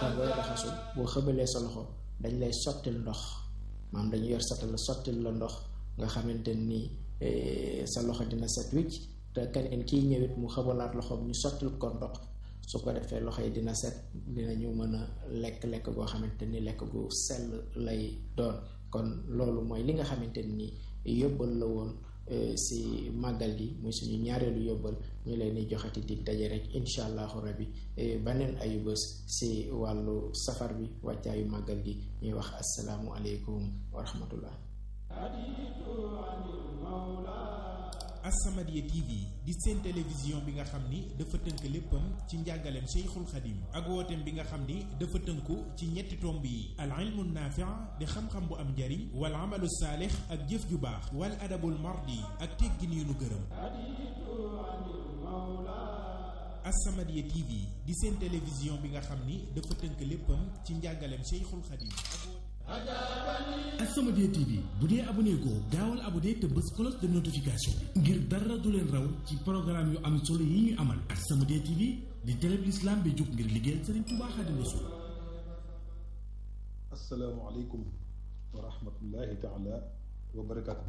te booy raxasu boo xëbalee sa loxo dañ lay sottil ndox maanaam dañu yor satal la sottil la ndox nga xamante ni sa loxo dina set wicc te keneen kiy ñëwit mu xëbalaat loxoom ñu sottil ko ndox su ko defee loxo yi dina set dinañu mën a lekk-lekk goo xamante ni lekk gu sell lay doon kon loolu mooy li nga xamante ni yóbbal la woon si màggal gi muy suñu ñaareelu yóbbal ñu leen di joxati dig daje rek incha allahu rabbi baneen ayu bés si wàllu safar bi wàccaayu màggal gi ñuy wax asalaamu aleykum wa rahmatullah As-Samadiyya TV di seen télévision bi nga xam ni dafa tënk léppam ci njàngaleem Cheikhul Khadim ak wooteem bi nga xam ni dafa tënku ci ñetti tomb yi al ilmu naafi' di xam-xam bu am njariñ wal amalu saalix ak jëf ju baax wal adabul mardi ak teggin yu nu gërëm As-Samadiyya TV di seen télévision bi nga xam ni dafa tënk léppam ci njàngaleem Cheikhul Khadim As-Samadiyya TV bu dee abonné ko gaawal abonné te bës cloche de notification bi ngir dara du leen raw ci programme yu am solo yi ñu amal As-Samadiyya TV di télé bi l'islam bi jóg ngir liggéeyal Serigne Touba Xaadimu Rasuul asalaamaaleykum wa rahmatullahi taala wa barakaatu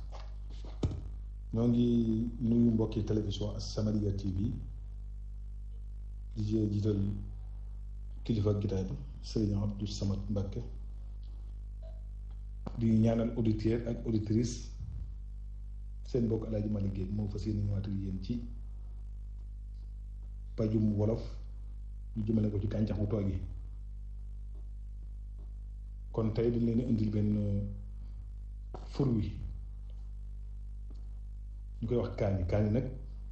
ñoo ngi nuyu mbokki télévision As-Samadiyya TV di jee jiital kilifa gitaay bi Serigne Abdou Samad Mbacke di ñaanal auditeur ak auditrice seen mbokk Alaaji Malick Guèye moo fas yéene ñëwaat ak yéen ci pajum wolof ñu jëmale ko ci gàncax gu toog yi kon tey dañ leen indil benn fur wi ñu koy wax kaani kaani nag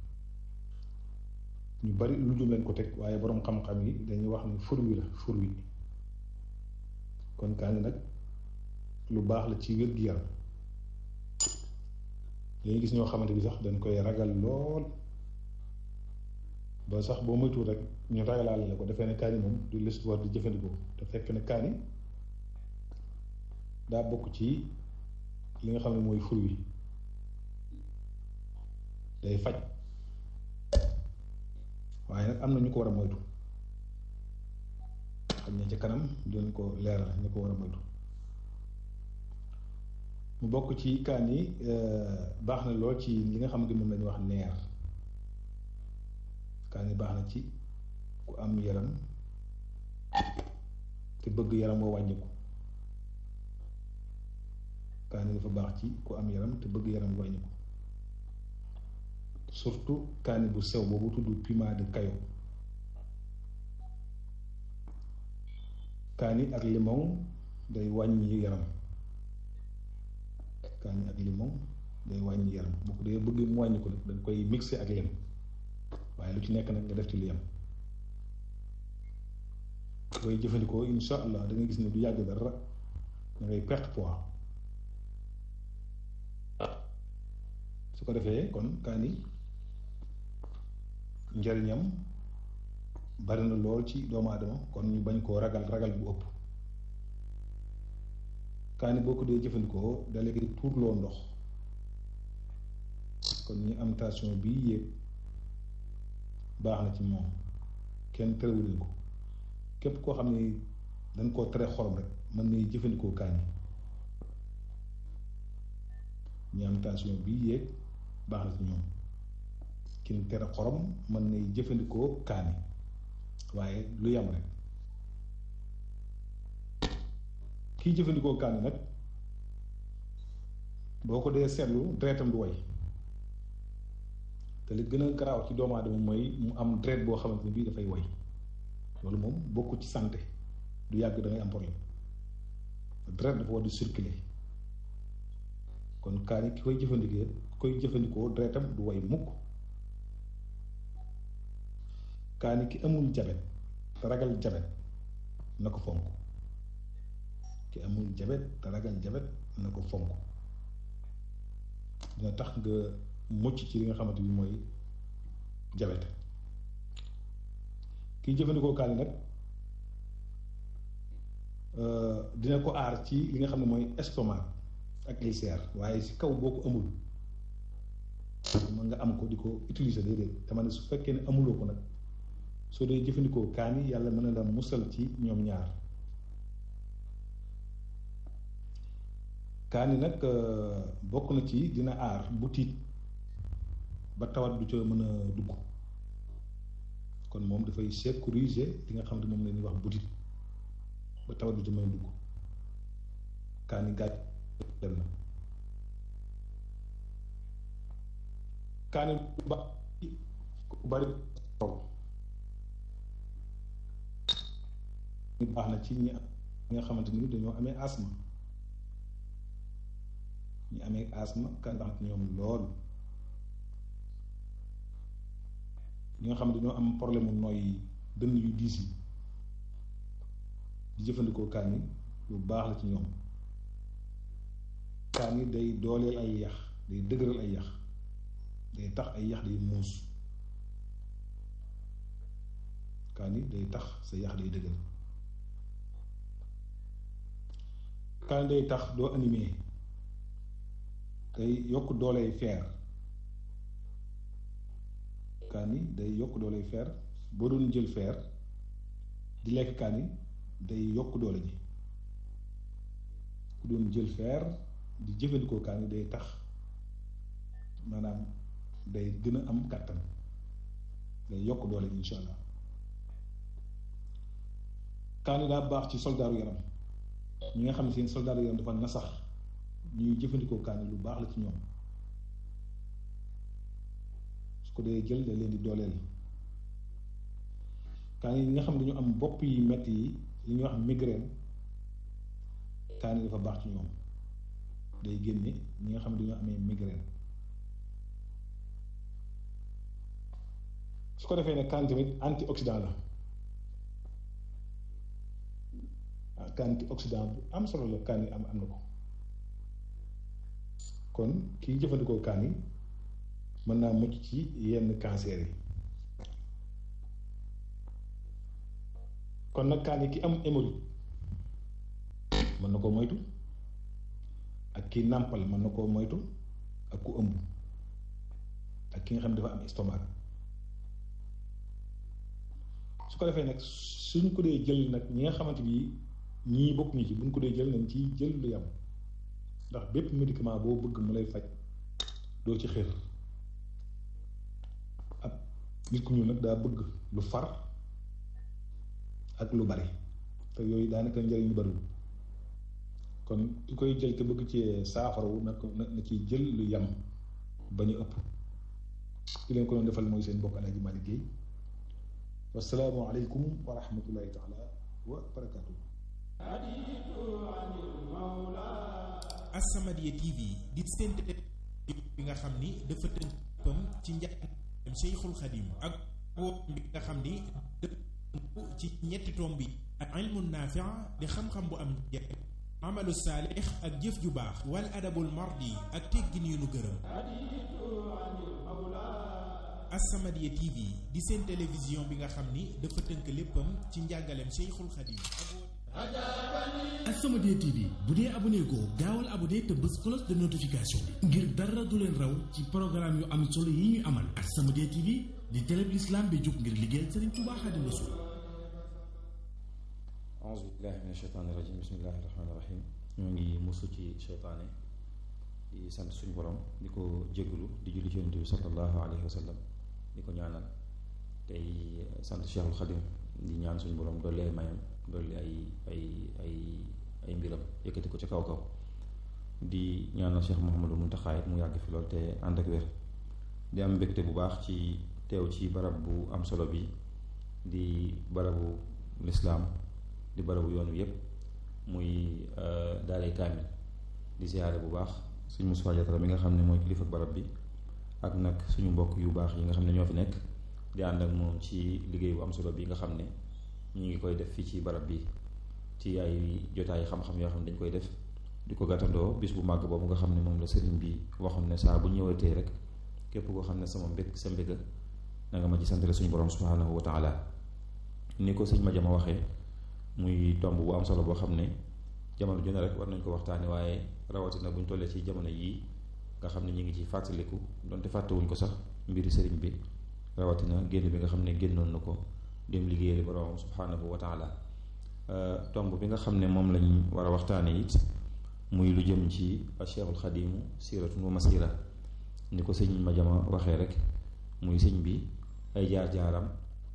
ñu bari lu jum leen ko teg waaye boroom xam-xam yi dañuy wax ni fur wi la fur wi kon kaani nag lu baax la ci wér-gi-yaram dañuy gis ñoo xamante bi sax dañ koy ragal lool ba sax boo moytuwul rek ñu ragalaale la ko defee ne kaani moom du l'histoire di jëfandikoo te fekk ne kaani daa bokk ci li nga xam ne mooy fur wi day faj waaye nag am na ñu ko war a moytu xam ne ca kanam dinañ ko leeral ñu ko war a moytu mu bokk ci kaan yi baax na lool ci li nga xamante moom lañu wax neer kaan yi baax na ci ku am yaram te bëgg yaram woo wàññiku kaan yi dafa baax ci ku am yaram te bëgg yaram wàññiku surtout kaani bu sew boobu tudd piment de kayo kaani ak limon day wàññi yaram kaani ak limon day wàññi yaram bu ko dee bëgg mu wàññi ko nag dañ koy mixé ak lem waaye lu ci nekk nag nga def ci lu yem koy jëfandikoo insha allah da nga gis ne du yàgg dara da ngay perte poids su ko defee kon kaani njariñam bari na lool ci doomu aadama kon ñu bañ koo ragal ragal bu ëpp kaani boo ko dee jëfandikoo dalee koy tuurloo ndox kon ñu am tension bii yéeg baax na ci moom kenn terewuleen ko képp koo xam ne dañ koo tere xorom rek mën ngay jëfandikoo kaani ñu am tension bii yéeg baax na ci ñoom kin tere xorom mën ngay jëfandikoo kaani waaye lu yam rek kiy jëfandikoo kaani nag boo ko dee seetlu deretam du way te li gën a garaaw ci doomu aadama mooy mu am deret boo xamante ne bii dafay way loolu moom bokku ci santé du yàgg da ngay am problème deret dafa war di circuler kon kaani ki koy jëfandikoo koy jëfandikoo deretam du way mukk kaani ki amul jabet te ragal jabet na ko fonk ki amul jabet te ragal jabet na ko fonk dina tax nga mucc ci li nga xamante bi mooy jabet kiy jëfandikoo kaani nag dina ko aar ci li nga xam ne mooy estomac ak ulcère waaye si kaw boo ko amul mën nga am ko di ko utiliser déedéet dama ne su fekkee ne amuloo ko nag soo dee jëfandikoo kaani yàlla mën na la musal ci ñoom ñaar kaani nag bokk na ci dina aar bu tiit ba tawat du ca mën a dugg kon moom dafay sécuriser li nga xam ne moom la ñuy wax butit ba tawat du ca mën a dugg kaani gàcc dem na kaani ba bari taw ñu baax na ci ñi nga xamante ni dañoo amee asma ñi amee asma kaani baax na ci ñoom lool ñi nga xam ne dañoo am problème mu nooy dënn yu diis yi di jëfandikoo kaan yi lu baax la ci ñoom kaan yi day dooleel ay yax day dëgëral ay yax day tax ay yax day muus kaan yi day tax sa yax day dëgër kaan day tax doo animé day yokk dooley feer kaani day yokk doole fer boo doon jël fer di lekk kaani day yokk doole ji ku doon jël fer di jëfandikoo kaani day tax maanaam day gën a am kàttan day yokk doole ji insha allah kaani daa baax ci soldaaru yaram ñi nga xam ne seen soldaaru yaram dafa nasax ñuy jëfandikoo kaani lu baax la ci ñoom ko dee jël da leen di dooleel kaani yi nga xam ne dañu am bopp yi metti yi li ñuy wax migraine kaani dafa baax ci ñoom day génne ñi nga xam ne dañoo amee migraine su ko defee ne kaani tamit antioxydant la ah antioxydant bu am solo la kaani am am na ko kon kiy jëfandikoo kaani mën naa mucc ci yenn cancer yi kon nag kaani ki am hémorroïde mën na koo moytu ak ki nàmpal mën na koo moytu ak ku ëmb ak ki nga xam ne dafa am estomac su ko defee nag suñ ko dee jël nag ñi nga xamante bi ñii bokk ñi ci buñ ko dee jël nañ ci jël lu yam ndax bépp médicament boo bëgg mu lay faj doo ci xër ab nit ku ñuul nag daa bëgg lu far ak lu bari te yooyu daanaka njëriñ lu bariwul kon ki koy jël te bëgg ci saafarawu na ko na ci jël lu yam ba ñu ëpp ki leen ko doon defal mooy seen bokk Alaaji Malick Guèye wasalaamu aleykum wa rahmatullahi taala wa barakatuh As-Samadiyya TV di seen bi nga xam ni dafa tënk pam ci njàngaleem Cheikhul Khadim ak woo bi nga xam ni dafa ci ñetti tomb bi ak ilmu naafi' di xam-xam bu am njariñ amalu saalix ak jëf ju baax wal adabul mardi ak teggin yu nu gërëm As-Samadiyya TV di seen télévision bi nga xam ni dafa tënk léppam ci njàngaleem Cheikhul Khadim As-Samadiyya TV bu dee abonné ko gaawal abonné te bës cloche de notification bi ngir dara du leen raw ci programme yu am solo yi ñuy amal As-Samadiyya TV di télé bi l'islam bi jóg ngir liggéeyal Serigne Touba Xaadimu Rasuul auzu billahi min asheytaani rajim bismillahi rahmaani rahim ñoo ngi musu ci seytaane di sant suñu borom di ko jégalu di julli ci yonent bi sallallahu alayhi wa sallam di ko ñaanal tey sant Cheikhul Khadim di ñaan suñu borom dolli ay mayam dolli ay ay ay ay mbiram yëkkati ko ci kaw kaw di ñaanal Cheikh Mouhamadou Mountakha mu yàgg fi lool te ànd ak wér di am mbégte bu baax ci teew ci barab bu am solo bi di barabu lislaam di barabu yoonu yépp muy daaray kaamil di siyaare bu baax suñu Moussa Diatara mi nga xam ne mooy kilifa barab bi ak nag suñu mbokk yu baax yi nga xam ne ñoo fi nekk di ànd ak moom ci liggéey bu am solo bi nga xam ne ñu ngi koy def fii ci barab bi ci ay jotaay xam-xam yoo xam ne dañ koy def di ko gàttandoo bis bu màgg boobu nga xam ne moom la sëriñ bi waxoon ne saa bu ñëwatee rek képp koo xam ne sama mbég sa mbéga na nga ma ci santale suñu borom subhanahu wa taala ni ko sëñ ma jama waxee muy tomb bu am solo boo xam ne jamono ju ne rek war nañ ko waxtaane waaye rawatina buñ tollee ci jamono yii nga xam ne ñu ngi ci fàttaliku donte fàttewuñ ko sax mbiri sëriñ bi rawatina génn bi nga xam ne génnoon na ko dem liggéeyali borom subhanahu wa taala tomb bi nga xam ne moom lañ war a waxtaane it muy lu jëm ci cheikhul xadimu siratun wa masira ni ko sëñ ma jama waxee rek muy sëñ bi ay jaar-jaaram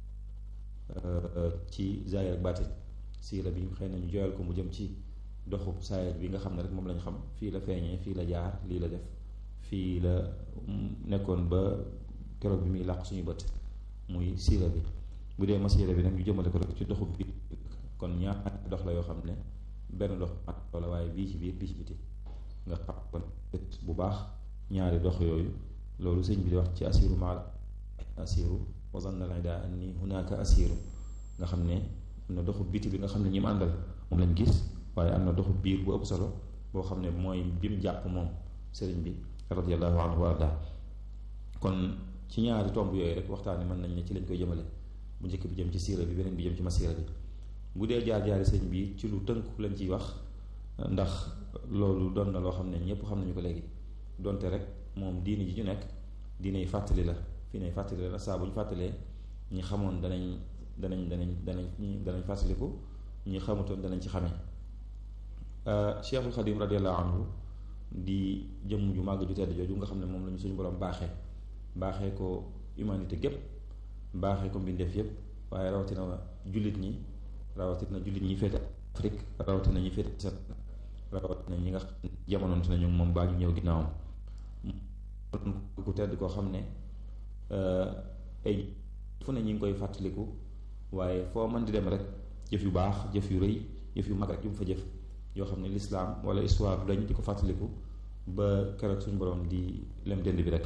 ci zaahir ak baatin siira bi xëy na ñu joyal ko mu jëm ci doxu saayir bi nga xam ne rek moom lañ xam fii la feeñee fii la jaar lii la def fii la nekkoon ba keroog bi muy làq suñu bët muy siira bi bu dee masiira bi nag ñu jëmale ko rek ci doxu bi kon ñaar dox la yoo xam ne benn dox ak wala waaye bii ci biir bii ci biti nga xam kon bu baax ñaari dox yooyu loolu sëñ bi di wax ci asiru maal asiru wa zanna al ida anni hunaka asiru nga xam ne am na doxu biti bi nga xam ne ñi mu àndal moom lañ gis waaye am na doxu biir bu ëpp solo boo xam ne mooy bim jàpp moom sëriñ bi radiallahu anhu wa arda kon ci ñaari tomb yooyu rek waxtaane mën nañ ne ci lañ koy jëmale bu njëkk bi jëm ci siira bi beneen bi jëm ci masiira bi bu dee jaar-jaari sëñ bi ci lu tënku lañ ciy wax ndax loolu doon na loo xam ne ñëpp xam nañu ko léegi donte rek moom diini ji ñu nekk diiney fàttali la fii nay fàttali la saa bu ñu fàttalee ñi xamoon danañ danañ danañ danañ danañ fàttaliku ñi xamutoon danañ ci xamee Cheikhul Xadim radiallahu anhu di jëmm ju màgg ju tedd jooju nga xam ne moom lañu suñu borom baaxee baaxee ko humanité gépp baaxee ko mbindeef yépp waaye rawatina jullit ñi rawatina jullit ñi féete Afrique rawatina ñi féete set rawatina ñi nga xam ne jamonoon nañu moom baa ñu ñëw ginnaawam ku tedd koo xam ne ay fu ne ñi ngi koy fàttaliku waaye foo mën di dem rek jëf yu baax jëf yu rëy jëf yu mag rek yu mu fa jëf yoo xam ne lislaam wala histoire dañ di ko fàttaliku ba keroog suñu borom di lem dend bi rek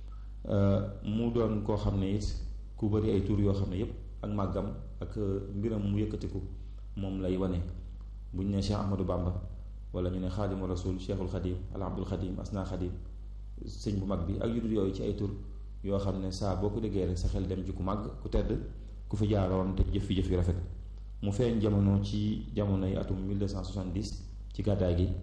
mu doon koo xam ne it ku bari ay tur yoo xam ne yépp ak màggam ak mbiram mu yëkkatiku moom lay wane bu ñu ne Cheikh Ahmadou Bamba wala ñu ne xaadimu rasul cheikhul xadim al abdul xadim asna xadim sëñ bu mag bi ak yu dul yooyu ci ay tur yoo xam ne saa boo ko déggee rek sa xel dem ci ku màgg ku tedd ku fi jaaroon te jëf fi jëf yu rafet mu feeñ jamono ci jamonoy atum 1270 ci gàddaay gi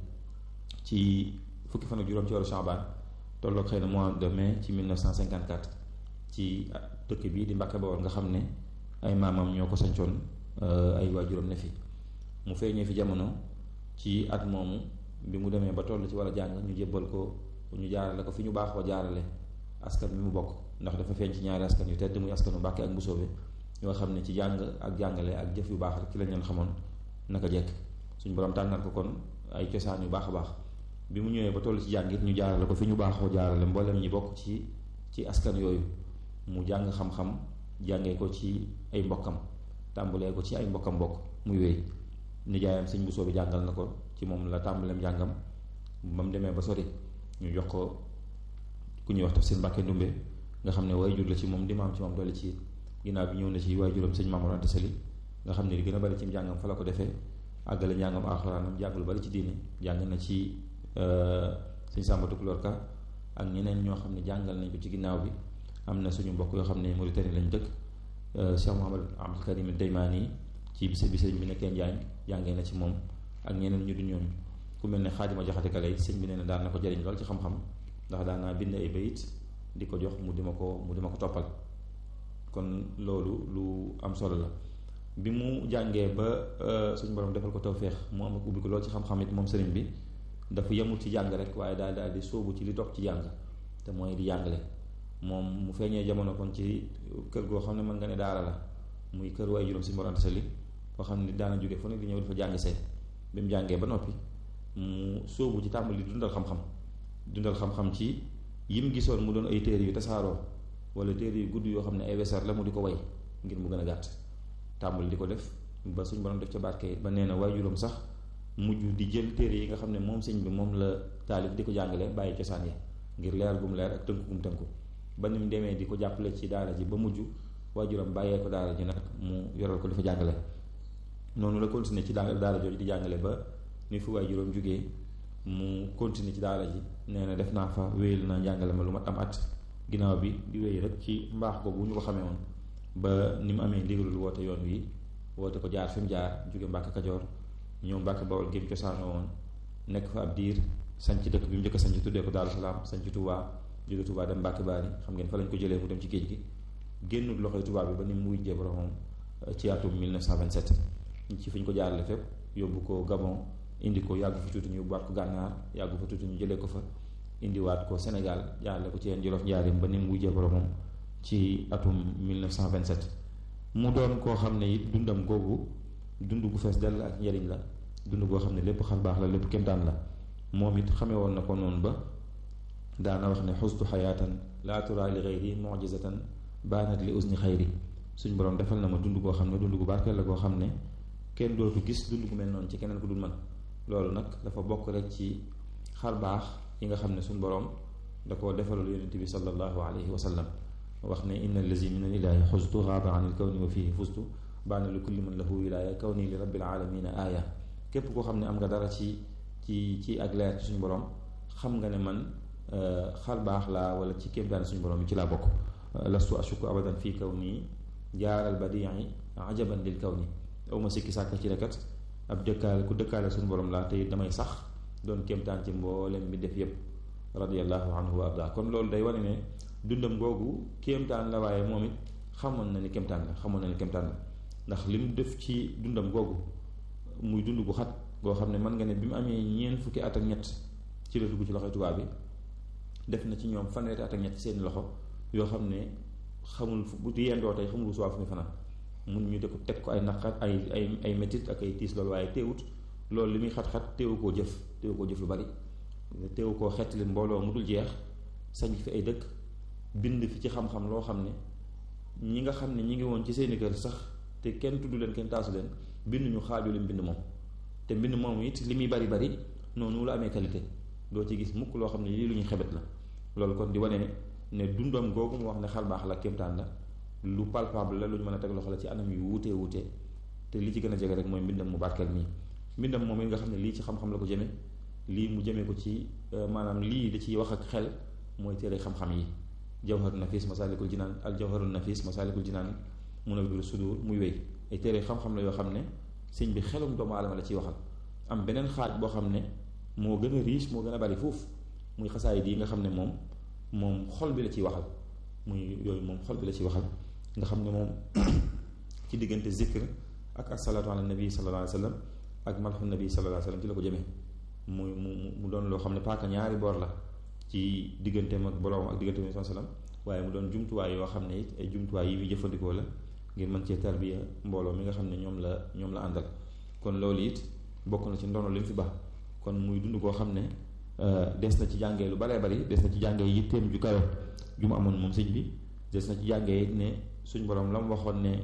ci fukki fan ak juróom ci waru Shaabaan tolloog xëy na mois de mai ci 1954 ci dëkk bii di Mbàkke Bawol nga xam ne ay maamam ñoo ko sancoon ay waajuram ne fi mu feeñee fi jamono ci at moomu bi mu demee ba toll ci war a jàng ñu jébbal ko ñu jaarale ko fi ñu baaxoo jaarale askan bi mu bokk ndax dafa feeñ ci ñaari askan yu tedd muy askanu Mbàkke ak Mbusoobe yoo xam ne ci jàng ak jàngale ak jëf yu baax rek ci lañ leen xamoon naka jekk suñu borom tànnal ko kon ay cosaan yu baax a baax bi mu ñëwee ba toll ci jàng it ñu jaarale ko fi ñu baaxoo jaarale mboolem ñi bokk ci ci askan yooyu mu jàng xam-xam jàngee ko ci ay mbokkam tàmbalee ko ci ay mbokkam mbokk muy wéy nijaayam sëñ bu soobi jàngal na ko ci moom la tàmbaleem jàngam ba mu demee ba sori ñu jox ko ku ñuy wax tafsir Mbàkke Ndumbe nga xam ne way jur la ci moom di maam ci moom dolli ci ginnaaw bi ñëw na ci waay juróom sëñ Mamour Anta Sali nga xam ne li gën a bari ci njàngam fa la ko defee àggale njàngam alxuraanam jàng lu bari ci diine jàng na ci sëñ Sàmba Tukulóor Ka ak ñeneen ñoo xam ne jàngal nañ ko ci ginnaaw bi am na suñu mbokk yoo xam ne Mauritanie lañ dëkk Cheikh Mouhamad Abdul Karim Daymaani ci bis bi sëñ bi nekkee Njaañ jàngee na ci moom ak ñeneen ñu du ñooñu ku mel ne Xaadima Jaxate Kala sëñ bi nee na daan na ko jëriñ lool ci xam-xam ndax daan naa bind ay bayit di ko jox mu di ma ko mu di ma ko toppal kon loolu lu am solo la bi mu jàngee ba suñu borom defal ko tawféex mu am ak ubbi ko lool ci xam-xam it moom sëriñ bi dafa yemul ci jàng rek waaye daal daal di sóobu ci li dox ci jàng te mooy di jàngale moom mu feeñee jamono kon ci kër goo xam ne mën nga ne daara la muy kër waaye juróom si Mor Anta Sali foo xam ne daana jóge fu ne di ñëw dafa jàng see bi mu jàngee ba noppi mu sóobu ci tàmbali dundal xam-xam dundal xam-xam ci yim gisoon mu doon ay téere yu tasaaroo wala téere yu gudd yoo xam ne ay wesar la mu di ko way ngir mu gën a gàtt tàmbali di ko def ba suñ borom def ca barke ba nee na waajuram sax mujj di jël téere yi nga xam ne moom sëñ bi moom la taalif di ko jàngale bàyyi cosaan ya ngir leer bu mu leer ak tënku bu mu tënku ba ni mu demee di ko jàppale ci daara ji ba mujj waajuram bàyyee ko daara ji nag mu yoral ko di fa jàngale noonu la continuer ci daara daara jooju di jàngale ba ni fu waajuram jógee mu continuer ci daara ji nee na def naa fa wéyal na jàngale ma lu mat am at ginnaaw bi di wéy rek ci mbaax boobu ñu ko xamee woon ba ni mu amee ndigalul woote yoon wi woote ko jaar fi mu jaar jóge Mbàkke Kajoor ñëw Mbàkke Bawol gémm cosaanoo woon nekk fa ab diir sanc dëkk bi mu njëkk a sanc tuddee ko Daaru Salaam sanc Touba jóge Touba dem Mbàkke Baari xam ngeen fa lañ ko jëlee mu dem ci géej gi génnul loxoy Touba bi ba ni mu wujjee boromam ci atum 1927 ci fi ñu ko jaarale fépp yóbbu ko Gabon indi ko yàggu fa tuuti ñu yóbbuwaat ko gànnaar yàggu fa tuuti ñu jëlee ko fa indiwaat ko Sénégal jaarale ko ci yeen Jolof njaarim ba ni mu wujjee boromam ci atum 1927 mu doon koo xam ne it dundam googu dund gu fees dell ak njariñ la dund goo xam ne lépp xar baax la lépp kémtaan la moom it xamee woon na ko noonu ba daana wax ne xustu xayaatan laa tura li xayri mujizatan baanat li usni xayri suñ borom defal na ma dund goo xam ne dund gu barkeel la goo xam ne kenn dootu gis dund gu mel noonu ci keneen ku dul man loolu nag dafa bokk rek ci xar baax yi nga xam ne suñ borom da koo defalul yonente bi sallallahu alayhi wa sallam wax ne inna allazi min al ilahi xustu xaaba an il kawni wa fihi fustu baana li kulli man lahu wilaaya kawni li rabbil alamina aaya képp koo xam ne am nga dara ci ci ci ak leer ci suñu borom xam nga ne man xar baax laa wala ci kéemtaan suñu borom bi ci laa bokk lastu ashuku abadan fii kaw nii jaaral badii ajaban lil kaw ni aw ma sikki sàkk ci rekat ab dëkkaale ku dëkkaale suñu borom laa te damay sax doon kéemtaan ci mboolem bi def yépp radiallahu anhu wa arda kon loolu day wane ne dundam googu kéemtaan la waaye moom it xamoon na ni kéemtaan la xamoon na ni kéemtaan la ndax li mu def ci dundam googu muy dund gu xat goo xam ne mën nga ne bi mu amee ñeent fukki at ak ñett ci la dugg ci loxoy tubaab bi def na ci ñoom fanweeri at ak ñett seen loxo yoo xam ne xamul bu yendoo tey xamul suwaa fu muy fanaan mun ñu de ko teg ko ay naqar ay ay ay métit ak ay tiis loolu waaye teewut loolu li muy xat-xat teewu koo jëf teewu koo jëf lu bari teewu koo xettali mbooloo mu dul jeex sañ fi ay dëkk bind fi ci xam-xam loo xam ne ñi nga xam ne ñi ngi woon ci seeni kër sax te kenn tudd leen kenn taasu leen bind ñu xaaju lim bind moom te mbind moom it li muy bari bari noonu la amee qualité doo ci gis mukk loo xam ne lii lu ñuy xebet la loolu kon di wane ne dundam googu mu wax ne xar baax la kéemtaan la lu palpable la lu ñu mën a teg loxo la ci anam yu wuutee wuutee te li ci gën a jege rek mooy mbindam mu barkeel nii mbindam moom it nga xam ne lii ci xam-xam la ko jëme lii mu jëmee ko ci maanaam lii da ciy wax ak xel mooy téere xam-xam yi jawharu nafis masalikul jinaan al jawharu nafis masalikul jinaan munawwirus sudur muy wéy ay téere xam-xam la yoo xam ne sëñ bi xelum doomu aadama la ciy waxal am beneen xaaj boo xam ne moo gën a riche moo gën a bari foofu muy xasaayid yi nga xam ne moom moom xol bi la ciy waxal muy yooyu moom xol bi la ciy waxal nga xam ne moom ci diggante zikr ak asalaatu ala nabi sallallahu alayhi wa sallam ak malxu nabi sallallahu alayhi wa sallam ci la ko jëmee muy mu mu doon loo xam ne paaka ñaari boor la ci digganteem ak boroom ak digganteem ak sallam waaye mu doon jumtuwaay yoo xam ne it ay jumtuwaay yi muy jëfandikoo la ngir mën cee tarbiya mbooloo mi nga xam ne ñoom la ñoom la àndal kon loolu it bokk na ci ndono li mu fi baax kon muy dund koo xam ne des na ci jàngee lu baree bari des na ci jàngee yitteem ju kawe ju mu amoon moom sëñ bi des na ci jàngee ne suñ borom la mu waxoon ne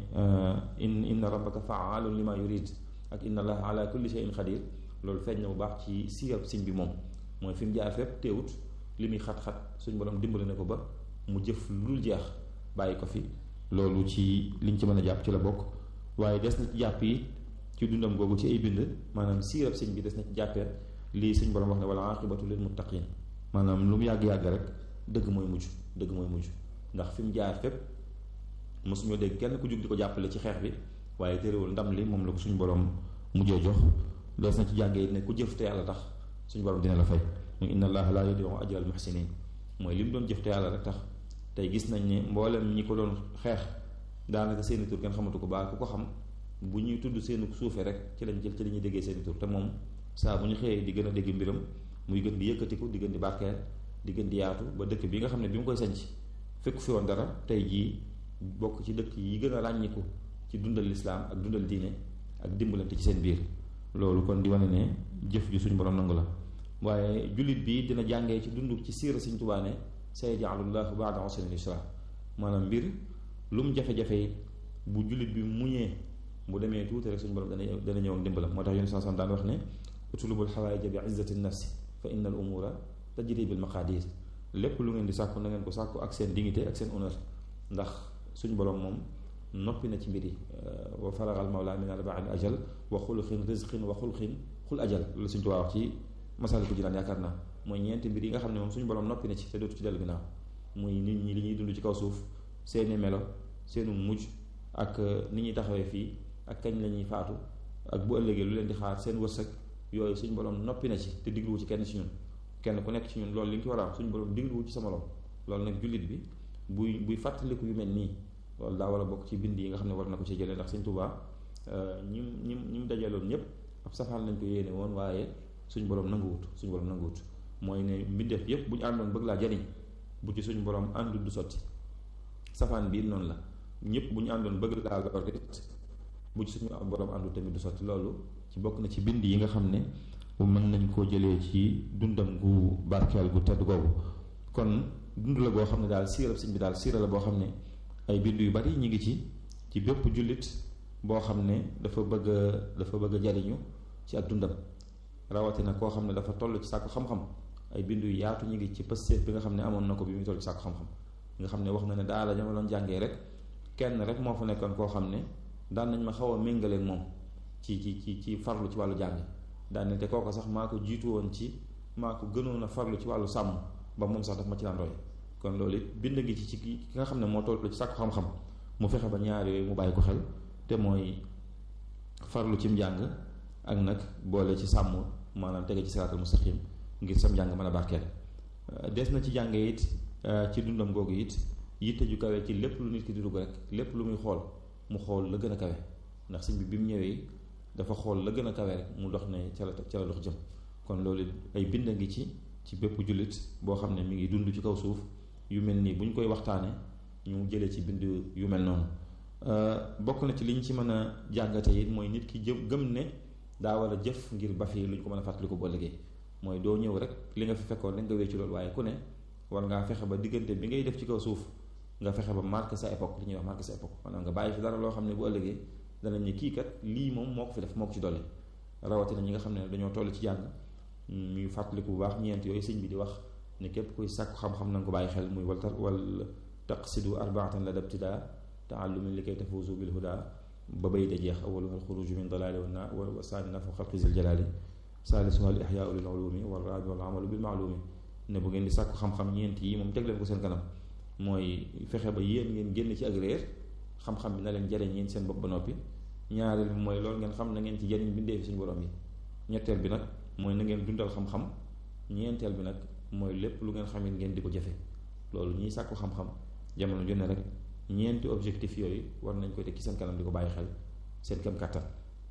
in inna rabbaka faalun lima yurid ak inna allaha ala kulli shay'in xadir loolu feeñ na bu baax ci siirab sëñ bi moom mooy fi mu jaar fépp teewut li muy xat-xat suñ borom dimbali na ko ba mu jëf lu dul jeex bàyyi ko fi loolu ci liñ ci mën a jàpp ci la bokk waaye des na ci jàpp yi ci dundam googu ci ay bind maanaam siirab sëñ bi des na ci jàppee lii suñ borom wax ne wala aqibatu lil muttaqin maanaam lu mu yàgg-yàgg rek dëgg mooy mujj dëgg mooy mujj ndax fi mu jaar fépp mosuñoo dégg kenn ku jug di ko jàppale ci xeex bi waaye terewul ndam li moom la ko suñu borom mujjee jox des na ci jàngee ne ku jëf te yàlla tax suñu borom dina la fay muy inna allaha la yudiu ajral muhsinin mooy li mu doon jëf te yàlla rek tax tey gis nañ ne mboolem ñi ko doon xeex daanaka seeni tur kenn xamatu ko baa ku ko xam bu ñuy tudd seeni suufee rek ci lañ jël ci la ñuy déggee seeni tur te moom saa bu ñu xëyee di gën a dégg mbiram muy gën di yëkkatiku di gën di barkeel di gën di yaatu ba dëkk bi nga xam ne bi mu koy sanc fekk fi woon dara tey jii bokk ci dëkk yi gën a ràññiku ci dundal lislaam ak dundal diine ak dimbalante ci seen biir loolu kon di wane ne jëf ju suñu borom nangu la waaye jullit bi dina jàngee ci dund ci siira Sëñ Tuubaa ne sayaj'alullahu ba'da usrin yusra maanaam mbir lu mu jafe-jafe bu jullit bi muñee bu demee tuuti rek suñu borom dana dana ñëw dimbalam moo tax yéen saa daan wax ne utlubul xawaaija bi izzati nafsi fa inna al umura tajri bil maqadir lépp lu ngeen di sàkku na ngeen ko sàkku ak seen dignité ak seen honneur ndax suñ borom moom noppi na ci mbir yi wa faragal mawla min al ba'd ajal wa xulqin rizqin wa xulqin xul ajal loolu suñ tuwaa wax ci masaliku jinaan yaakaar naa mooy ñeenti mbir yi nga xam ne moom suñu borom noppi na ci te dootu ci dellu ginnaaw muy nit ñi li ñuy dund ci kaw suuf seeni melo seenu mujj ak ni ñuy taxawee fii ak kañ la ñuy faatu ak bu ëllëgee lu leen di xaar seen wërsëg yooyu suñu borom noppi na ci te digluwu ci kenn ci ñun kenn ku nekk ci ñun loolu li nga ci war a am suñu borom digluwu ci sa morom loolu nag jullit bi buy buy fàttaliku yu mel nii loolu daa war a bokk ci bind yi nga xam ne war na ko ci jëlee ndax Sëñ Tuubaa ñi ñi ñi mu dajaloon ñëpp ab safaan lañ ko yéene woon waaye suñ borom nanguwut suñ borom nanguwut mooy ne mbindeef yëpp bu ñu àndoon bëgg laa jariñ bu ci suñ borom àndul du sotti safaan bii noonu la ñëpp bu ñu àndoon bëgg laa lor bu ci suñu borom àndul tamit du sotti loolu ci bokk na ci bind yi nga xam ne mën nañ koo jëlee ci dundam gu barkeel gu tedd googu kon dund la boo xam ne daal siira sëñ bi daal siira la boo xam ne ay bind yu bari ñu ngi ci ci bépp jullit boo xam ne dafa bëgg a dafa bëgg a jariñu ci ak dundam rawatina koo xam ne dafa toll ci sàkku xam-xam ay bind yu yaatu ñu ngi ci pëstéef bi nga xam ne amoon na ko bi muy toll ci sàkku xam-xam nga xam ne wax na ne daal la ñama doon jàngee rek kenn rek moo fa nekkoon koo xam ne daan nañ ma xaw a méngaleeg moom ci ci ci ci farlu ci wàllu jàng daan ne te kooku sax maa ko jiitu woon ci maa ko gënoon a farlu ci wàllu sàmm ba moom sax daf ma ci daan roy kon loolu it bind gi ci ci ki nga xam ne moo toll ci sàkku xam-xam mu fexe ba ñaar yooyu mu bàyyi ko xel te mooy farlu ci njàng ak nag boole ci sàmm maanaam tege ci siraatal mustaqim ngir sam njàng mën a barkeel des na ci jàng it ci dundam googu it yitte ju kawe ci lépp lu nit ki di dugg rek lépp lu muy xool mu xool la gën a kawe ndax sëñ bi bi mu ñëwee dafa xool la gën a kawe rek mu dox ne ca la ca la dox jëm kon loolu ay bind ngi ci ci bépp jullit boo xam ne mi ngi dund ci kaw suuf yu mel nii bu ñu koy waxtaane ñu jëlee ci bind yu mel noonu bokk na ci li ñu ci mën a jàngate it mooy nit ki jëm gëm ne daa war a jëf ngir ba fi lu ñu ko mën a fàttali ko boo liggéey mooy doo ñëw rek li nga fi fekkoon rek nga wéy ci loolu waaye ku ne war ngaa fexe ba diggante bi ngay def ci kaw suuf nga fexe ba marqué sa époque li ñuy wax marqué sa époque maanaam nga bàyyi fi dara loo xam ne bu ëllëgee danañ ne kii kat lii moom moo ko fi def moo ko ci dolli rawatina ñi nga xam ne dañoo toll ci jàng ñuy fàttaliku bu baax ñeent yooyu sëñ bi di wax ne képp kuy sàkku xam-xam na nga ko bàyyi xel muy wal wal taqsidu arbaatan la dabtidaa taallumin li kay tafuuzu bil huda ba bay da jeex awaluha alxuruju min dalaali wa na wa saani nafu xalqi zil jalaali saalisuha al ixyaau lil ulumi wa raabi wal amalu bil maalumi ne bu ngeen di sàkku xam-xam ñeent yi moom teg leen ko seen kanam mooy fexe ba yéen ngeen génn ci ak réer xam-xam bi na leen jariñ yéen seen bopp ba noppi ñaareel bi mooy loolu ngeen xam na ngeen ci jariñ bindee fi suñu borom yi ñetteel bi nag mooy na ngeen dundal xam-xam ñeenteel bi nag mooy lépp lu ngeen xamit ngeen di ko jëfe loolu ñiy sàkku xam-xam jamono ju ne rek ñeenti objectif yooyu war nañ ko teg ci seen kanam di ko bàyyi xel seen kem kàttan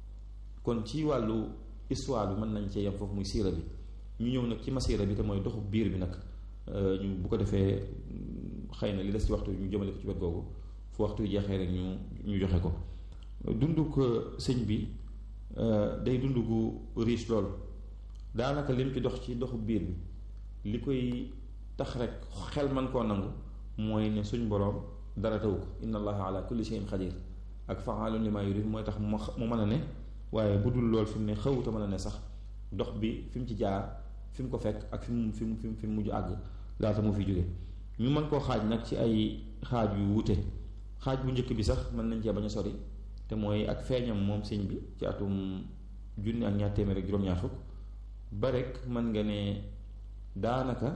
kon ci wàllu histoire bi mën nañ cee yem foofu muy siira bi ñu ñëw nag ci masiira bi te mooy doxu biir bi nag ñu bu ko defee xëy na li des ci waxtu ñu jëmale ko ci wet googu fu waxtu yu jeexee rek ñu ñu joxe ko dund ko sëñ bi day dund gu riche lool daanaka lim ci dox ci doxu biir bi li koy tax rek xel man koo nangu mooy ne suñ boroom dara taw ko inna allaha ala kulli shay'in xadir ak fa'aalun lima yurid mooy tax mu mu mën a ne waaye bu dul lool fi mu ne xawuta mën a ne sax dox bi fi mu ci jaar fi mu ko fekk ak fi mu fi mu fi mu mujj àgg laata mu fi jóge ñu mën koo xaaj nag ci ay xaaj yu wute xaaj bu njëkk bi sax mën nañ cee bañ a sori te mooy ak feeñam moom sëñ bi ci atum junni ak ñaar téeméer ak juróom-ñaar fukk ba rek mën nga ne daanaka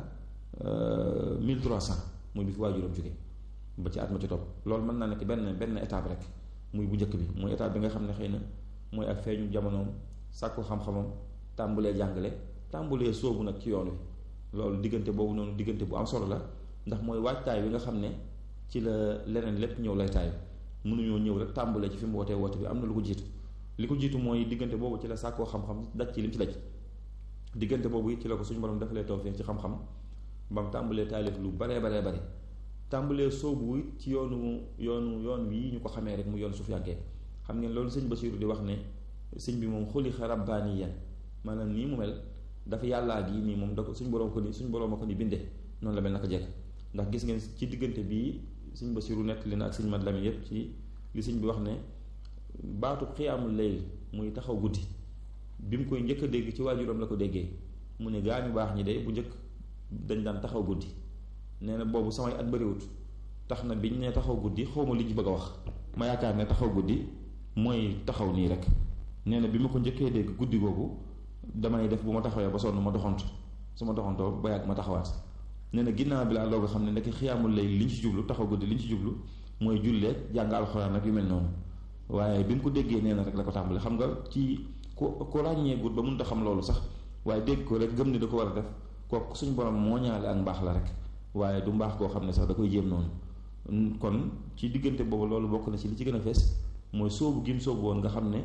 1300 muy bi fi waajuram jóge ba ci at ma ci topp loolu mën naa nekk benn benn étape rek muy bu njëkk bi muy étape bi nga xam ne xëy na mooy ak feeñu jamonoom sàkku xam-xamam tàmbulee jàngale tàmbulee sóobu nag ci yoon wi loolu diggante boobu noonu diggante bu am solo la ndax mooy waajtaay bi nga xam ne ci la leneen lépp ñëw lay taay mënuñoo ñëw rek tàmbulee ci fi mu wootee woote bi am na lu ko jiitu li ko jiitu mooy diggante boobu ci la sàkkoo xam-xam daj ci lim ci daj diggante boobu it ci la ko suñu borom defalee tawfeex ci xam-xam ba mu tàmbulee taalif lu baree baree bare tàmbulee soobu it ci yoonu yoonu yoon wi ñu ko xamee rek mu yoon sufiyankee xam ngeen loolu sëñ Basiiru di wax ne sëñ bi moom xuliqa rabbaaniyan maanaam nii mu mel dafa yàllaa gi nii moom da ko suñ boroom ko ni suñ boroom a ko ni bindee noonu la mel naka jekk ndax gis ngeen ci diggante bii sëñ Basiiru nettali na ak sëñ Mat Lamin yépp ci li sëñ bi wax ne baatu xiyaamul layl muy taxaw guddi bi mu koy njëkk a dégg ci waajuram la ko déggee mu ne gaa ñu baax ñi de bu njëkk dañ daan taxaw guddi nee na boobu samay at bariwut tax na biñ ne taxaw guddi xawma li ñu bëgg a wax ma yaakaar ne taxaw guddi mooy taxaw nii rek nee na bi ma ko njëkkee dégg guddi googu damay def bu ma taxawee ba sonn ma doxantu su ma doxantoo ba yàgg ma taxawaat nee na ginnaaw bi laa loo nga xam ne ndekk xiyaamul lay li ñu ci jublu taxaw guddi li ñu ci jublu mooy jullee jàng alxuraan ak yu mel noonu waaye bi mu ko déggee nee na rek la ko tàmbali xam nga ci ku ku ràññee gut ba mënut a xam loolu sax waaye dégg ko rek gëm ni da ko war a def kooku suñ borom moo ñaale ak mbaax la rek waaye du mbaax koo xam ne sax da koy jéem noonu kon ci diggante boobu loolu bokk na ci li ci gën a fees mooy sóobu gim sóobu woon nga xam ne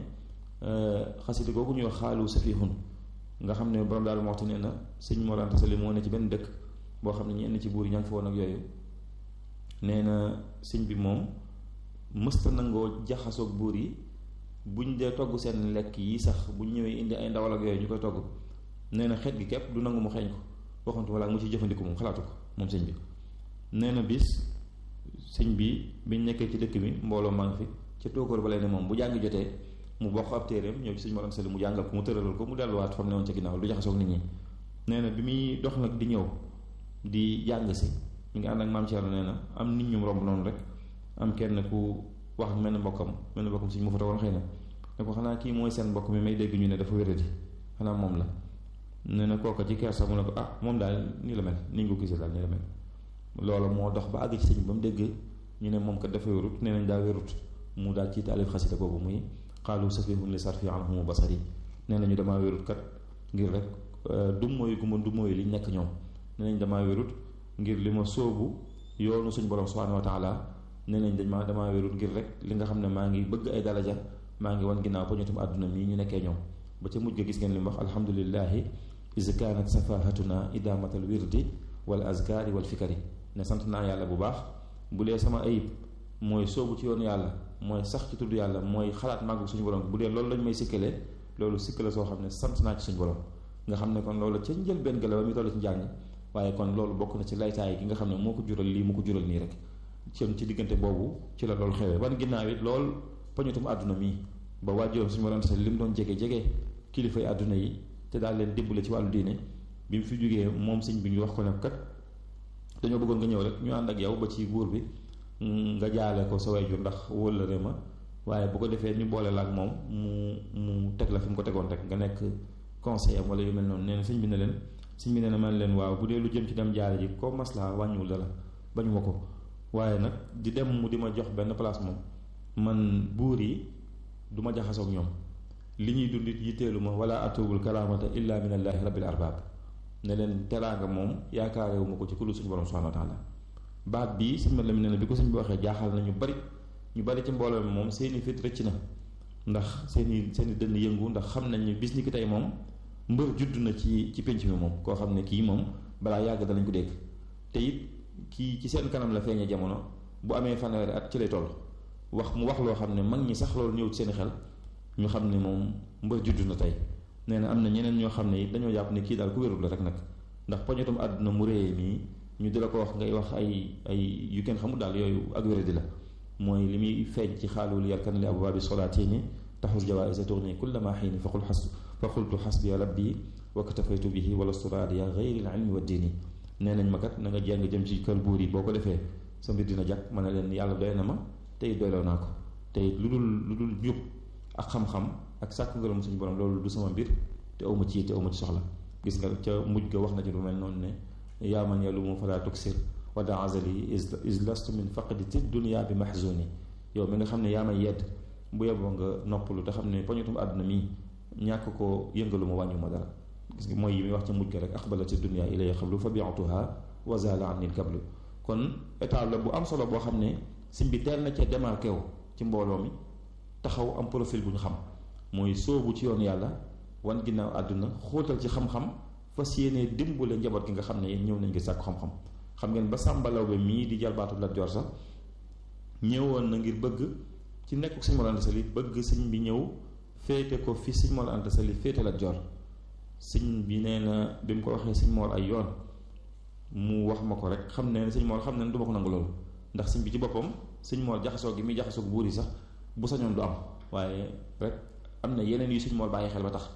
xasida googu ñuy wax xaalu safihun nga xam ne borom daal waxtu nee na sëñ Mor Anta Sali moo ne ci benn dëkk boo xam ne ñenn ci buur yi ña ngi fa woon ak yooyu nee na sëñ bi moom mësta nangoo jaxasoog buur yi buñ dee togg seen lekk yi sax buñ ñëwee indi ay ndawal ak yooyu ñu koy togg nee na xeet gi képp du nangu mu xeeñ ko waxantu walla mu ci jëfandiku moom xalaatu ko moom sëñ bi nee na bis sëñ bi biñ nekkee ci dëkk bi mbooloo maa ngi fi ca tóokóor ba lay ne moom bu jàng jotee mu bokk ab téeréem ñëw ci sëñ Mor Anta Sali mu jàngal ko mu tëralal ko mu delluwaat fam ne woon ca ginnaaw du jaxasoog nit ñi nee na bi muy dox nag di ñëw di jàng si mi ngi ànd ak maam Thierno nee na am nit ñu romb noonu rek am kenn ku wax mel ni mbokkam mel ni mbokkam sëñ mu fa tawoon xëy na ne ko xanaa kii mooy seen mbokk mi may dégg ñu ne dafa wéradi xanaa moom la nee na kooka ci kersa mu ne ko ah moom daal nii la mel ni nga ko gisee daal nii la mel loolu moo dox ba àgg ci sëñ ba mu dégg ñu ne moom kat dafa wérut nee nañ daa wérut mu daal ci taalif xasida boobu muy xaalu safihun li sarfi anhumu basari nee nañu damaa wérut kat ngir rek du mooy gu ma du mooy li nekk ñoom nee nañ damaa wérut ngir li ma sóobu yoonu suñ borom subhanahu wa taala nee nañ dañ ma damaa wérut ngir rek li nga xam ne maa ngi bëgg ay daraja maa ngi wan ginnaaw poñatum àdduna mii ñu nekkee ñoom ba ca mujj ga gis ngeen li mu wax alhamdulillahi is kaanat safahatuna idamatal wirdi wal azkari wal fikari ne sant naa yàlla bu baax bu dee sama ayib mooy soobu ci yoonu yàlla mooy sax ci tudd yàlla mooy xalaat màggu suñu borom bu dee loolu lañ may sikkalee loolu sikkale soo xam ne sant naa ci suñu borom nga xam ne kon loolu ca njëlbéen ga la ba muy toll ci njàng waaye kon loolu bokk na ci laytaay gi nga xam ne moo ko jural lii mu ko jural nii rek ci ci diggante boobu ci la loolu xewee ban ginnaaw it lool pañutum àdduna mii ba waajuram suñu borom li mu doon jege jege kilifay àdduna yi te daal leen dimbale ci wàllu diine bi mu fi jógee moom sëñ bi ñu wax ko ne kat dañoo bëggoon nga ñëw rek ñu ànd ak yow ba ci buur bi nga jaale ko sa wayjur ndax wóllëre ma waaye bu ko defee ñu boole la ak moom mu mu teg la fi mu ko tegoon rek nga nekk conseiller wala yu mel noonu nee na sëñ bi ne leen sëñ bi ne na man leen waaw bu dee lu jëm ci dem jaale ji ko maslaa wàññiwul dara bañu ma ko waaye nag di dem mu di ma jox benn place moom man buur yi du ma jaxasoog ñoom li ñuy dund it yitteelu ma wala atubul karaamata illa min allahi rabbil arbab ne leen teraanga moom yaakaarewu ma ko ci kullu suñu borom subhanahu wa taala baat bii sëñ ma la mi ne bi ko sëñ bi waxee jaaxal na ñu bari ñu bari ci mbooloo mi moom seeni fit rëcc na ndax seeni seeni dënn yëngu ndax xam nañ ni bis ni ki tey moom mbër judd na ci ci pénc mi moom koo xam ne kii moom balaa yàgg danañ ko dégg te it kii ci seen kanam la feeñee jamono bu amee fanweeri at ci lay toll wax mu wax loo xam ne mag ñi sax loolu ñëw ci seen xel ñu xam ne moom mbër judd na tey nee na am na ñeneen ñoo xam ne it dañoo jàpp ne kii daal ku wérul la rek nag ndax poñatum àdduna mu réyee mii ñu di la ko wax ngay wax ay ay yu kenn xamul daal yooyu ak wéradi la mooy li muy feeñ ci xaalul yarkan li abwaabi solaatini taxul jawaisa tourni kullama xiini fa qul xas fa qultu xasbi rabbi wa katafaytu bihi wala suraadiya gayri l ilmi wa diini nee nañ ma kat na nga jàng jëm ci kër buur yi boo ko defee sa mbir dina jàkk ma ne leen yàlla doy na ma tey doyloo naa ko tey lu dul lu dul njub ak xam-xam ak sàkk ngërëm suñu borom loolu du sama mbir te awma ci te awma ci soxla gis nga ca mujj ga wax na ci lu mel noonu ne yaa man yalumu fala tuksir wa da azali is lastu min faqdi ti dunia bi mahzuni yow mi nga xam ne yaa may yedd bu yeboo nga noppalu te xam ne poñutum àdduna mi ñàkk ko yëngalu ma wàññu ma dara gis nga mooy yi muy wax ca mujj ga rek aqbalati dunia ilay xablu fa biatuha wa zala anni kablu kon état la bu am solo boo xam ne sim bi teel na ca démarqué wu ci mbooloo mi taxaw am profil bu ñu xam mooy sóobu ci yoon yàlla wan ginnaaw àdduna xóotal ci xam-xam fas yéene dimbale njaboot gi nga xam ne yéen ñëw nañ ngi sàkku xam-xam xam ngeen ba sàmbalaw be mii di jalbaatu Lat Joor sax ñëwoon na ngir bëgg ci nekk Sëñ Mor Anta Sali bëgg sëñ bi ñëw féete ko fi Sëñ Mor Anta Sali féete Lat Joor sëñ bi nee na bi mu ko waxee Sëñ Mor ay yoon mu wax ma ko rek xam ne Sëñ Mor xam ne du ma ko nangu loolu ndax sëñ bi ci boppam Sëñ Mor jaxasoo gi muy jaxasoo buur yi sax bu sañoon du am waaye rek am na yeneen yu Sëñ Mor bàyyi xel ba tax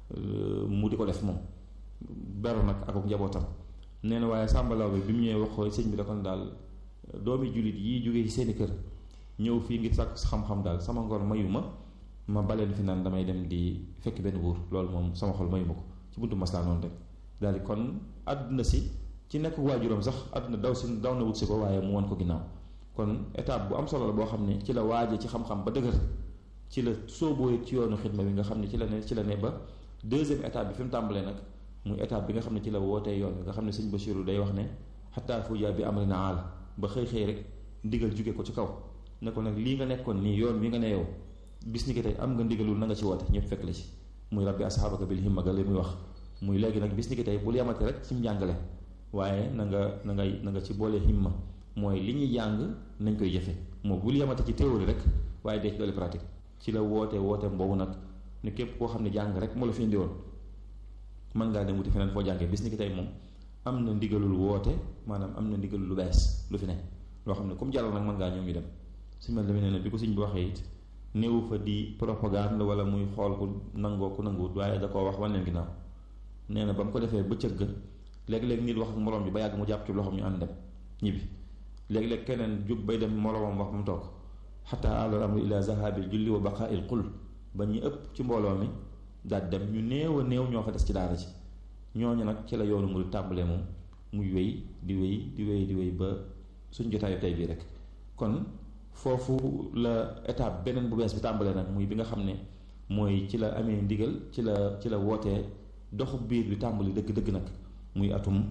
mu di ko def moom beru nag ak njabootam nee na waaye sàmbalaw bi bi mu ñëwee wax ko sëñ bi da kon daal doomi jullit yi jógee ci seeni kër ñëw fii ngir sàkk xam-xam daal sama ngor mayu ma ma baleen fi naan damay dem di fekk benn buur loolu moom sama xol mayu ma ko ci buntu maslaa noonu rek daal di kon àdduna si ci nekk waajuram sax àdduna daw si daw na wut si ko waaye mu wan ko ginnaaw kon étape bu am solo la boo xam ne ci la waaje ci xam-xam ba dëgër ci la sooboo ci yoonu xidma bi nga xam ne ci la ne ci la ne ba deuxième étape bi fi mu tàmbalee nag muy étape bi nga xam ne ci la wootee yoon bi nga xam ne sëñ Basiru day wax ne xataa fuja bi amri na aala ba xëy xëy rek ndigal jóge ko ci kaw ne ko nag lii nga nekkoon nii yoon wi nga ne yow bis ni ki tey am nga ndigalul na nga ci woote ñëpp fekk la ci muy rabbi asxaabaka bil himma ga li muy wax muy léegi nag bis ni ki tey bul yamate rek ci njàngale waaye na nga na ngay na nga ci boole himma mooy li ñuy jàng nañ koy jëfe moo bul yamate ci théorie rek waaye dee ci doole pratique ci la woote woote boobu nag ne képp koo xam ne jàng rek moo la fi indi woon mën ngaa dem wuti feneen foo jàngee bis ni ki tey moom am na ndigalul woote maanaam am na ndigalul lu bees lu fi ne loo xam ne comme jàllal nag mën ngaa ñëw ñu dem suñu mel ne bi ko suñ bi waxee it néewu fa di propagande wala muy xool ku nangoo ku nanguwut waaye da koo wax wan leen ginnaaw nee na ba mu ko defee bëccëg ga léeg-léeg nit wax ak moroom bi ba yàgg mu jàpp ci loxoom ñu ànd dem ñibbi léeg-léeg keneen jug bay dem moroomam wax ba mu toog xataa alal amru ila zahabil julli wa baqail qul ba ñu ëpp ci mbooloo mi daal dem ñu néew a néew ñoo fa des ci daara ci ñooñu nag ci la yoonu mu tàmbalee moom muy wéy di wéy di wéy di wéy ba suñ jotaayu tey bii rek kon foofu la étape beneen bu bees bi tàmbalee nag muy bi nga xam ne mooy ci la amee ndigal ci la ci la wootee doxu biir bi tàmbali dëgg-dëgg nag muy atum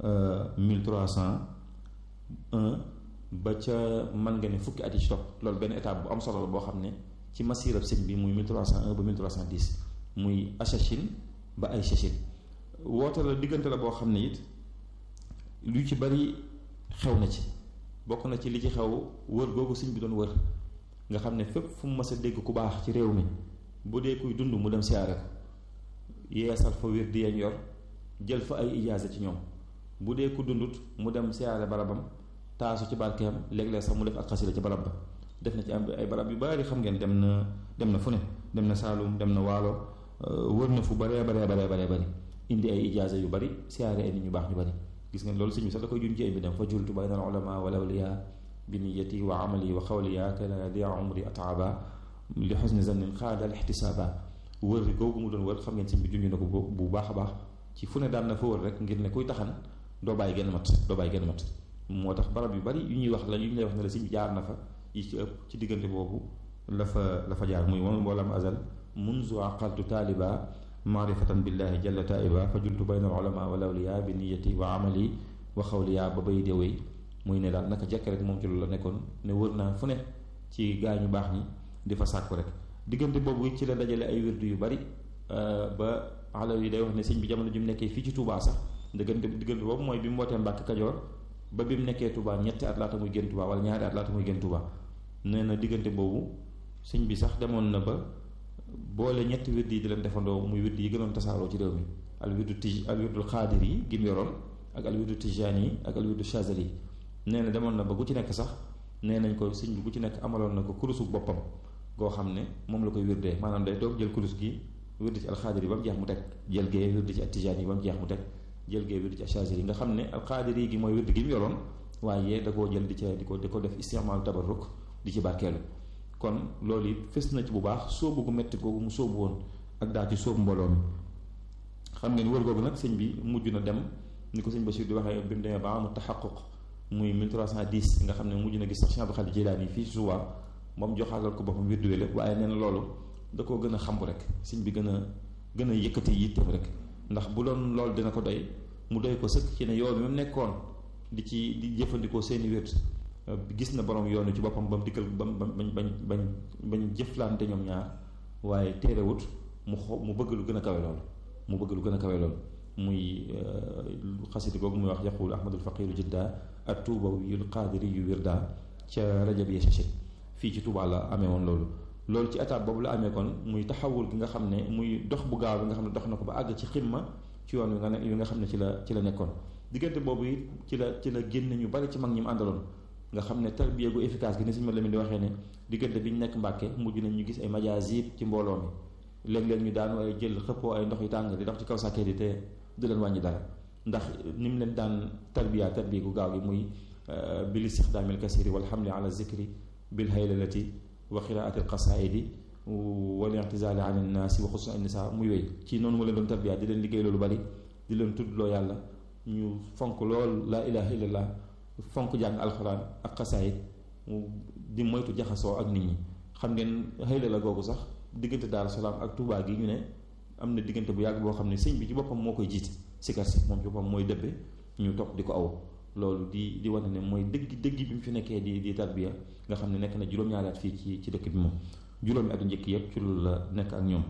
1301 ba ca mën nga ne fukki at yi ci topp loolu benn étape bu am solo la boo xam ne ci masirab sëñ bi muy 1301 ba 1310 muy Achachine ba ay Chachine woote la diggante la boo xam ne it lu ci bari xew na ci bokk na ci li ci xew wër googu sëñ bi doon wër nga xam ne fépp fu mu mës a dégg ku baax ci réew mi bu dee kuy dund mu dem siyaare ko yeesal fa wér di yañ yor jël fa ay ijaaza ci ñoom bu dee ku dundut mu dem siyaare barabam taasu ci barkeem léeg-léeg sax mu def ak xasida ci barab ba def na ci am ay barab yu bari xam ngeen dem na dem na fu ne dem na Saalum dem na Waalo wër na fu baree baree baree baree bari indi ay ijaaza yu bari siyaare ay nit ñu baax ñu bari gis ngeen loolu sëñ bi sax da koy jun ci ay bi dem fa jultu bayna al ulama wal awliya bi niyati wa amali wa xawliya kana dia umri ataaba li xusni zannin xaada al ixtisaaba wër googu mu doon wër xam ngeen sëñ bi junj na ko bu baax a baax ci fu ne daan na fa wër rek ngir ne kuy taxan doo bàyyi genn mat doo bàyyi genn mat moo tax barab yu bari yu ñuy wax la yu ñu lay wax ne la sëñ bi jaar na fa yi ci ëpp ci diggante boobu la fa la fa jaar muy moom mboolam azal munzu aqaltu taaliba maarifatan billahi jalla taiba fa jultu bayna al ulama wal awliya bi niyati wa amali wa xawliya ba bay déwéy muy ne daal naka jekk rek moom ci loolu la nekkoon ne wër naa fu ne ci gaa ñu baax ñi di fa sàkku rek diggante boobu ci la dajale ay wirdu yu bari ba alaw yi day wax ne sëñ bi jamono ji mu nekkee fii ci Touba sax diggante diggante boobu mooy bi mu wootee Mbàkke Kajoor ba bi mu nekkee Touba ñetti at laata muy génn Touba wala ñaari at laata muy génn Touba nee na diggante boobu sëñ bi sax demoon na ba boole ñetti wird yi di leen defandoo muy wird yi gënoon tasaaroo ci réew mi al wirdu tij al wirdul xaadir yi gi mu yoroon ak al wirdu tijaan yi ak al wirdu chazali yi nee na demoon na ba gu ci nekk sax nee nañ ko sëñ bi gu ci nekk amaloon na ko kurusu boppam goo xam ne moom la koy wirdee maanaam day toog jël kurus gi wirdi ci al xaadir yi ba mu jeex mu teg jël gee wirdi ci al tijaan yi ba mu jeex mu teg jël gee wirdi ci al chazali yi nga xam ne al xaadir yi gi mooy wird gi mu yoroon waaye da koo jël di ca di ko di ko def istimaal tabarruk di ci barkeelu kon loolu it fës na ci bu baax sóobu gu metti googu mu sóobu woon ak daal ci sóobu mbooloo mi xam ngeen wër googu nag sëñ bi mujj na dem ni ko sëñ Bachir di waxee bi mu demee ba amul taxaquq muy 1310 nga xam ne mujj na gis sax Cheikh Abdou Khadir Jilaani fii suba moom joxaalal ko boppam wirdu lépp waaye nee na loolu da koo gën a xambu rek sëñ bi gën a gën a yëkkati yitteem rek ndax bu doon loolu dina ko doy mu doy ko sëkk ci ne yoon bi mu nekkoon di ci di jëfandikoo seeni wird gis na borom yoonu ci boppam ba mu dikkal ba mu bañ bañ bañ bañ jëflante ñoom ñaar waaye téerewut mu xo mu bëgg lu gën a kawe loolu mu bëgg lu gën a kawe loolu muy xasidi googu muy wax yaqul ahmadul faqiru jidda ak tuubawiyul qaadiri yu wirda ca rajab ya sachet fii ci Tuubaa la amee woon loolu loolu ci étape boobu la amee kon muy taxawul gi nga xam ne muy dox bu gaaw bi nga xam ne dox na ko ba àgg ci ximma ci yoon wi nga ne wi nga xam ne ci la ci la nekkoon diggante boobu it ci la ci la génn ñu bari ci mag ñi mu àndaloon nga xam ne tarbiya gu efficace gi ni suñu ma leen di waxee ne diggante bi ñu nekk Mbàkke mujj nañ ñu gis ay majaasib ci mbooloo mi léeg-léeg ñu daan waaye jël xëppoo ay ndox yu tàng di dox ci kaw sàkkee di te du leen wàññi dara ndax ni mu leen daan tarbiya tarbiya gu gaaw gi muy bil istixdaamil kasiri wal xamli ala zikri bil haylalati wa qiraati al qasaidi wal i'tizaali an innaasi wa xusna nisa muy wéy ci noonu mu leen doon tarbiya di leen liggéey loolu bari di leen tuddloo yàlla ñu fonk lool laa ilaha illallah fonk jàng alxuraan ak xasaayit di moytu jaxasoo ak nit ñi xam ngeen xëyla la googu sax diggante Daaru Salaam ak Touba gi ñu ne am na diggante bu yàgg boo xam ne sëñ bi ci boppam moo koy jiite sikar si moom ci boppam mooy dëbbe ñu topp di ko aw loolu di di wane ne mooy dëgg dëgg bi mu fi nekkee di di tarbiya nga xam ne nekk na juróom-ñaari at fii ci ci dëkk bi moom juróomi atu njëkk yëpp ci loolu la nekk ak ñoom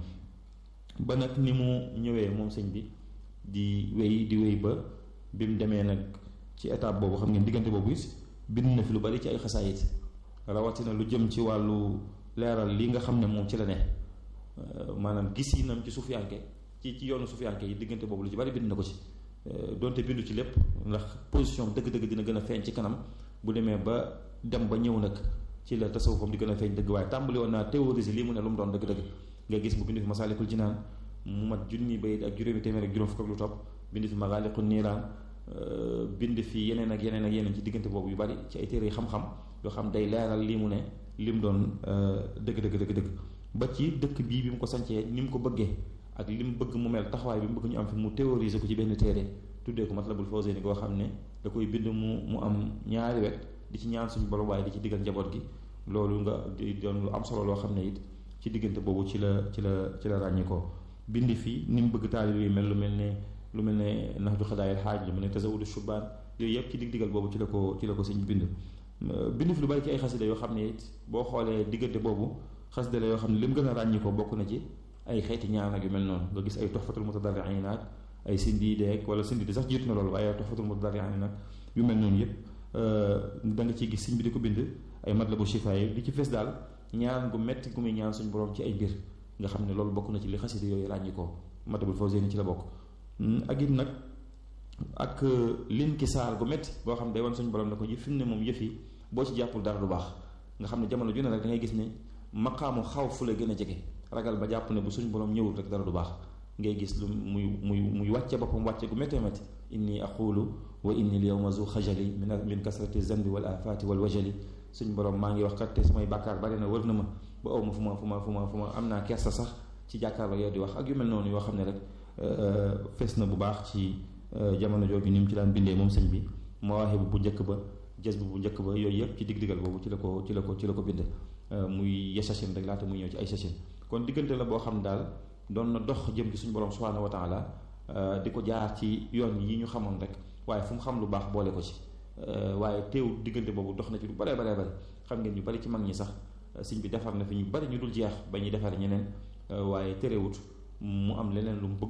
ba nag ni mu ñëwee moom sëñ bi di wéy di wéy ba bi mu demee nag ci étape boobu xam ngeen diggante boobu it bind na fi lu bari ci ay xasaayit rawatina lu jëm ci wàllu leeral li nga xam ne moom ci la ne maanaam gis yi nam ci suufiyanke ci ci yoonu suufiyanke yi diggante boobu lu ci bari bind na ko ci donte bindu ci lépp ndax position dëgg-dëgg dina gën a feeñ ci kanam bu demee ba dem ba ñëw nag ci la tasawufam di gën a feeñ dëgg waaye tàmbali woon naa théoriser lii mu ne lu mu doon dëgg-dëgg nga gis mu bind fi masaalikul jinaan mu mat junni bayit ak juróomi téeméer ak juróom fukk ak lu topp bind fi magaaliqu niiraan bind fi yeneen ak yeneen ak yeneen ci diggante boobu yu bari ci ay téere xam-xam yoo xam day leeral lii mu ne li mu doon dëgg dëgg dëgg dëgg ba ci dëkk bii bi mu ko sancee ni mu ko bëggee ak li mu bëgg mu mel taxawaay bi mu bëgg ñu am fi mu théoriser ko ci benn téere tuddee ko Matlabul Fawzayni goo xam ne da koy bind mu mu am ñaari wet di ci ñaan suñu borom waaye di ci diggal njaboot gi loolu nga di doon lu am solo loo xam ne it ci diggante boobu ci la ci la ci la ràññi ko bind fii ni mu bëgg taalib yi mel lu mel ne lu mel ne Nahju Xadaayil Xaaj lu mel ne Tazawudu Shubaan yooyu yëpp ci dig digal boobu ci la ko ci la ko sëñ bind bind fi lu bari ci ay xasida yoo xam ne it boo xoolee diggante boobu xasida la yoo xam ne li mu gën a ràññi ko bokk na ci ay xeeti ñaan ak yu mel noonu nga gis ay Tuhfatul Mutadarriin ak ay sindiideek wala sindiide sax jiitu na loolu waaye ay Tuhfatul Mutadarriin nag yu mel noonu yëpp da nga ciy gis sëñ bi di ko bind ay Matlabu Shifaa yi di ci fees daal ñaan gu metti gu muy ñaan suñu borom ci ay mbir nga xam ne loolu bokk na ci li xasida yooyu ràññi ko Matlabul Fawzayni ci la bokk ak it nag ak lin ki saal gu métti boo xam ne day wan suñu borom ne ko ji fi mu ne moom yëf yi boo ci jàppul dara du baax nga xam ne jamono ju ne rek da ngay gis ne maqaamu xaw fu la gën a jege ragal ba jàpp ne bu suñu borom ñëwul rek dara du baax ngay gis lu muy muy muy wàcce boppam wàcce gu méttee métti inni aqulu wa inni l yawma zu xajali min min kasrati zanbi wal afati wal wajali suñu borom maa ngi wax kat te samay bàkkaar bari na wër na ma ba aw ma fu ma fu ma fu ma fu ma am naa kersa sax ci jàkkaarloo yow di wax ak yu mel noonu yoo xam ne rek fees na bu baax ci jamono jooju ni mu ci daan bindee moom sëñ bi mawaahibu bu njëkk ba jës bu bu njëkk ba yooyu yëpp ci dig-digal boobu ci la ko ci la ko ci la ko bind muy yesachin rek laata muy ñëw ci ay sachin kon diggante la boo xam daal doon na dox jëm ci suñu borom subhaanahu wa taala di ko jaar ci yoon yi ñu xamoon rek waaye fu mu xam lu baax boole ko ci waaye teewul diggante boobu dox na ci lu baree baree bari xam ngeen ñu bari ci mag ñi sax sëñ bi defar na fi ñu bari ñu dul jeex ba ñuy defar ñeneen waaye terewut mu am leneen lu mu bëgg